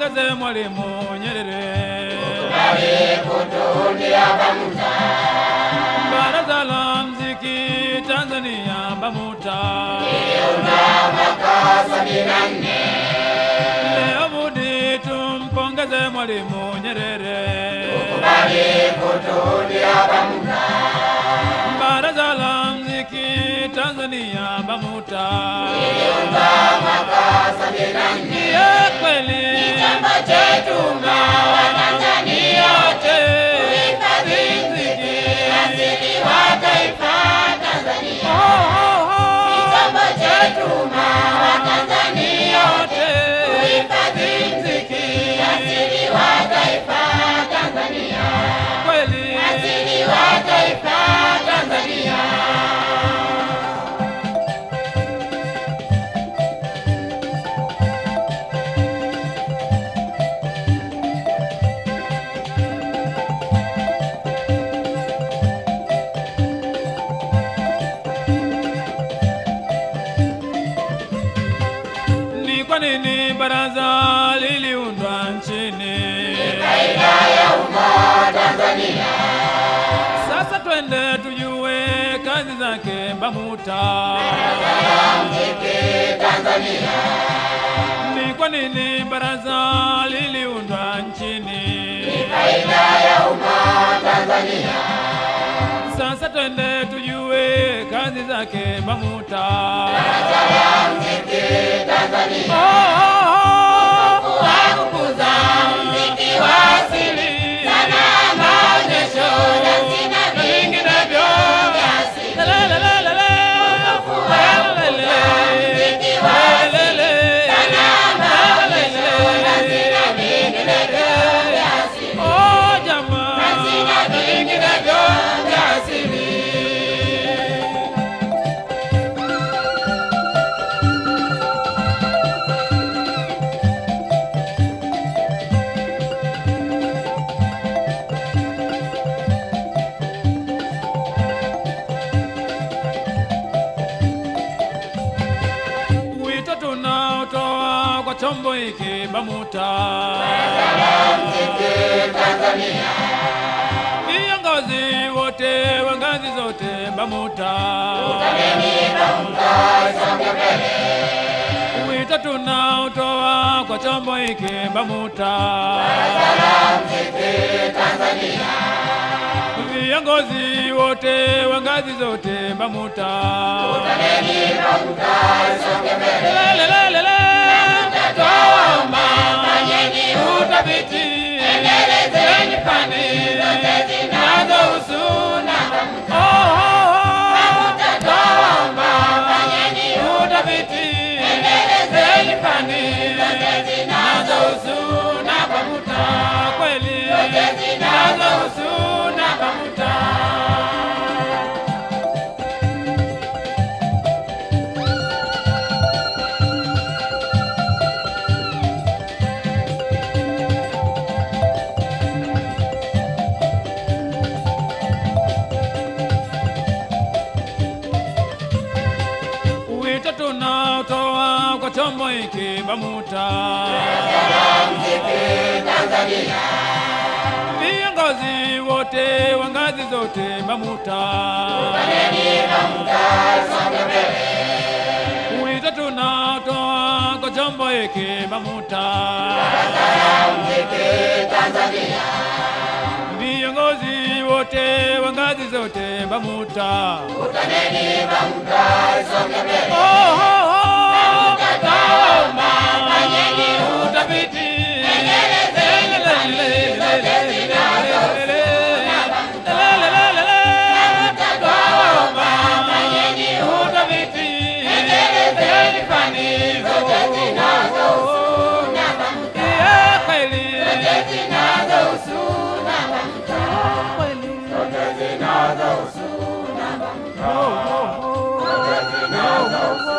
tumpongeze Mwalimu Nyerere. Baraza la Mziki Tanzania BAMUTA leo budi tumpongeze Mwalimu Nyerere. Baraza la Mziki Tanzania BAMUTA ya kweli chetunga Watanzania wote mziki wa taifa Tanzania. Oh, oh, oh. Chetuma Watanzania wote mziki wa taifa Tanzania. Kweli wa taifa Tanzania. Ni kwa nini baraza liliundwa nchini? Sasa twende tujue kazi zake BAMUTA. Ni kwa nini baraza liliundwa nchini? Sasa twende tujue kazi zake BAMUTA. Oh, oh, oh, wa kukuza mziki wa asili, maonyesho na vinginevyo. Lelelelele, lelelele, lelelele. Oh, jamaa, na vinginevyo vya asili. Wito tunaotoa kwa chombo hiki BAMUTA, viongozi wote wa ngazi zote BAMUTA, wito tunaotoa kwa chombo hiki BAMUTA, viongozi wote wa ngazi zote BAMUTA, Lelelelele, twaomba utafiti, endelezeni fani zinazohusu na Oh, oh, oh, twaomba utafiti, endelezeni fani zinazohusu na BAMUTA, kweli zinazohusu na BAMUTA. Wito tunaotoa kwa chombo hiki BAMUTA, viongozi wote wa ngazi zote BAMUTA, wito tunaotoa kwa chombo hiki BAMUTA, viongozi wote wa ngazi zote BAMUTA. Oh, oh, oh, tutaomba utafiti. Lelelelele, tutaomba utafiti. Endelezeni fani zote zinazohusu na BAMUTA. Yeah, kweli. Kweli. Oh, oh, oh.